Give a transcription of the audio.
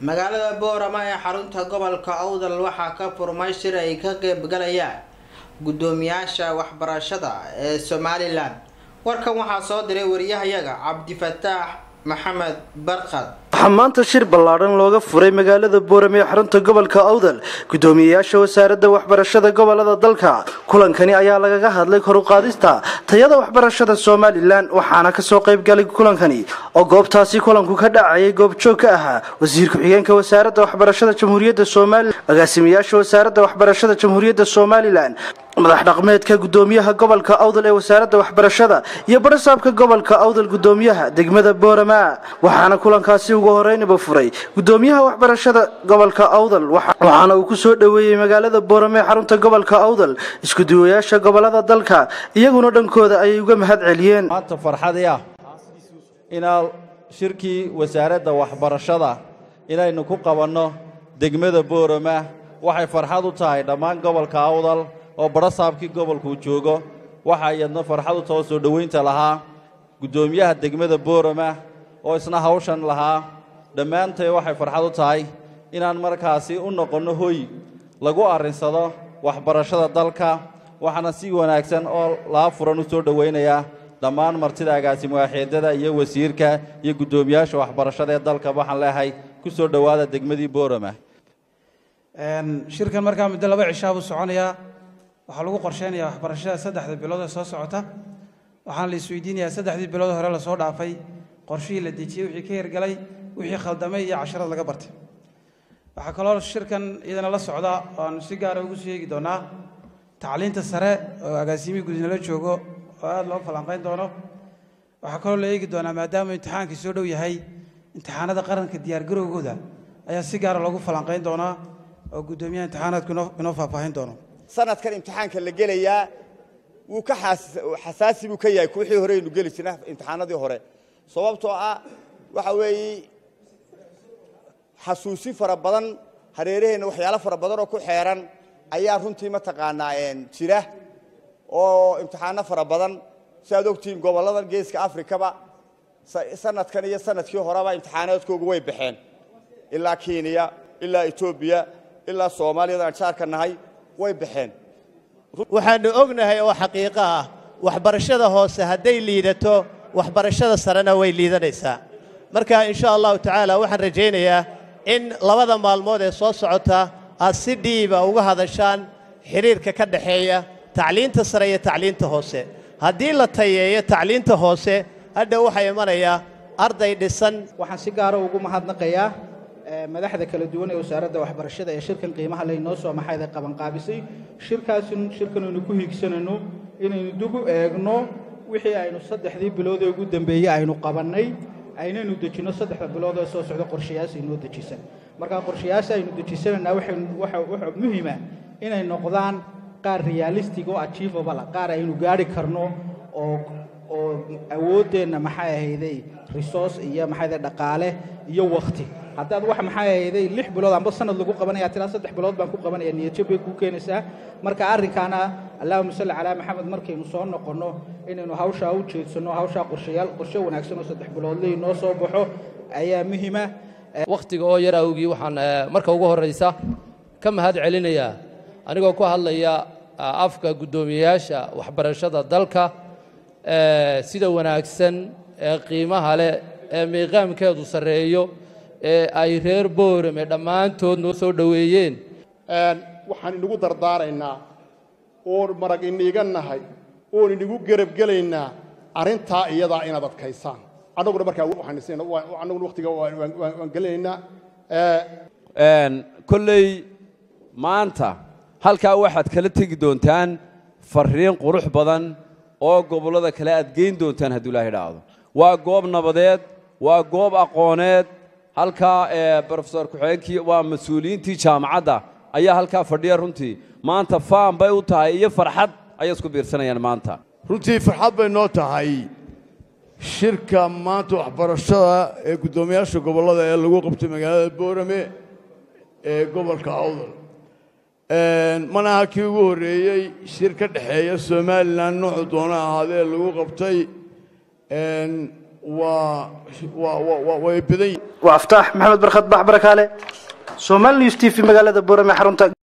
magaalada boorama ee xarunta gobolka awdal waxaa ka furmay shir ay ka qeybgalayaan guddoomiyaasha waxbarashada ee somalilan warkan waxaa soo diray wariyahayaga cabdifataax maxamed barkad waxaa maanta shir ballaadhan looga furay magaalada boorame ee xarunta gobolka awdal guddoomiyeyaasha wasaaradda waxbarashada gobolada dalka kulankani ayaa lagaga hadlay kor u qaadista tayada waxbarashada somalilan waxaana kasoo qaybgalay kulankani oo goobtaasi kulanku ka dhacayay goobjoog ka ahaa wasiir ku-xigeenka wasaaradda waxbarashada jamhuuriyadda somalilan agaasimayaasha wasaaradda waxbarashada jamhuuriyadda somalilan madax dhaqmeedka guddoomiyaha gobolka awdal ee wasaaradda waxbarashada iyo barasaabka gobolka awdal guddoomiyaha degmada boorama waxaana kulankaasi ugu horeynaba furay guddoomiyaha waxbarashada gobolka awdal waxaana uu ku soo dhoweeyey magaalada boorame ee xarunta gobolka awdal iskuduwayaasha gobolada dalka iyaguna dhankooda ayay uga mahad celiyeen maanta farxadii ah inaa shirkii wasaaradda waxbarashada inaynu ku qabanno degmada boorama waxay farxad u tahay dhammaan gobolka awdal oo barasaabkii gobolkuu joogo waxaa iyadna farxad u taho soo dhowaynta lahaa guddoomiyaha degmada boorama oo isna hawshan lahaa dhammaantay waxay farxad u tahay inaan markaasi u noqonno hoy lagu arrinsado waxbarashada dalka waxaana si wanaagsan oo laa furan u soo dhowaynayaa dhammaan martida agaasimuwaaxeedada iyo wasiirka iyo guddoomiyaasha waxbarashada ee dalka waxaan leehay ku soo dhowaada degmadii boorama shirkan markaa muddo laba cishaa buu soconayaa waxaa lagu qorsheynayaa waxbarashada saddexda bilood ee soo socota waxaana la isweydiinayaa saddexdii bilood hore lasoo dhaafay qorshihii la dejiyey wixii ka hirgalay wixii khaldamay iyo casharad laga bartay waxaa kaloo shirkan iyadana la socda oaanu si gaara ugu soo eegi doonaa tacliinta sare oo agaasimihii gudinala joogo oo aada loo falanqayn doono waxaa kaloo la eegi doonaa maadaama imtixaankii soo dhow yahay imtixaanada qaranka diyaargarowgooda ayaa si gaara loogu falanqayn doonaa oo guddoomiyaha imtixaanaadku inoo faahfaahin doono sanadkan imtixaanka la gelayaa wuu ka xasaasi buu ka yahay wixii hore aynu geli jirna imtixaanadii hore sababtoo ah waxa weeye xasuusin fara badan hareeraheenna waxyaalo fara badan oo ku xeeran ayaa runtii mataqaanaa jira oo imtixaano fara badan si aad ogtihiin gobolladan geeska afrikaba sanadkan iyo sanadkii horeba imtixaanaadkoogu way baxeen ilaa kenya ilaa etoobiya ilaa soomaaliyada aan jaarka nahay way baxeen waxaannu ognahay oo xaqiiqo ah waxbarashada hoose hadday liidato waxbarashada sarena way liidanaysaa marka insha allahu tacaala waxaan rajaynayaa in labada maalmood ee soo socota aad si dhiiba uga hadashaan xidhiirka ka dhaxeeya tacliinta sare iyo tacliinta hoose haddii la tayeeyo tacliinta hoose hadha waxaa imanayaa arday dhisan waxaan si gaara ugu mahadnaqayaa madaxda kala duwan ee wasaaradda waxbarashada ee shirkan qiimaha laynoo soo maxayda qabanqaabisay shirkaasin shirkan aynu ku hiigsanayno inaynu dib u eegno wixii aynu saddexdii bilood ee ugu dambeeyey aynu qabannay aynaynu dejinno saddexda bilood ee soo socda qorshayaas aynoo dejisan markaa qorshayaas aynu dejisanaynaa waxa muhima inay noqdaan qaar realistic oo achievable qaar aynu gaari karno oo oo awooddeenna maxay ahayday resource iyo maxayday dhaqaale iyo wakhti haddaad wax maxay ahayday lix bilood amba sanad lagu qabanaya tiraa saddex bilood baan ku qabanaya niyadjab bay kuu keenaysaa marka arrinkaana allahuma salli calaa maxamed markaynu soo noqonno inaynu hawshaa u jeedsanno hawshaa qorshayaal qorshe wanaagsan oo saddex biloodley noo soo baxo ayaa muhima wakhtiga oo yar awgii waxaan marka ugu horraysa ka mahad celinayaa anigoo ku hadlaya afka guddoomiyeyaasha waxbarashada dalka sida wanaagsan ee qiimaha leh ee miiqaamkeedu sarreeyo ee ay reer boorame dhammaantood noo soo dhoweeyeen waxaan inagu dardaaraynaa oon marag iniiga nahay oon inagu gerabgelaynaa arrintaa iyadaa inaad adkaysaan annaguna markaa annaguna wakhtiga waan gelinaynaa kolley maanta halkaa waxaad kala tegi doontaan farriin qurux badan oo gobollada kale aad geyn doontaan hadduu ilaahay dhaahdo waa goob nabadeed waa goob aqooneed halkaa brofesor ku-xigeenkii waa mas-uuliyiintii jaamacadda ayaa halkaa fadhiya runtii maanta faan bay u tahay iyo farxad ayay isku biirsanayaan maanta runtii farxad bay noo tahay shirka maanta waxbarashada ee guddoomiyaasha gobollada ee lagu qabtay magaalada boorame ee gobolka awdal manaha kii ugu horreeyey shir ka dhexeeya somalilan noocu doona ahaadee lagu qabtay waa waa waa way badan yihiin waa aftaax maxamed barkhad bax barakaale soomaali news t v magaalada boorame xarunta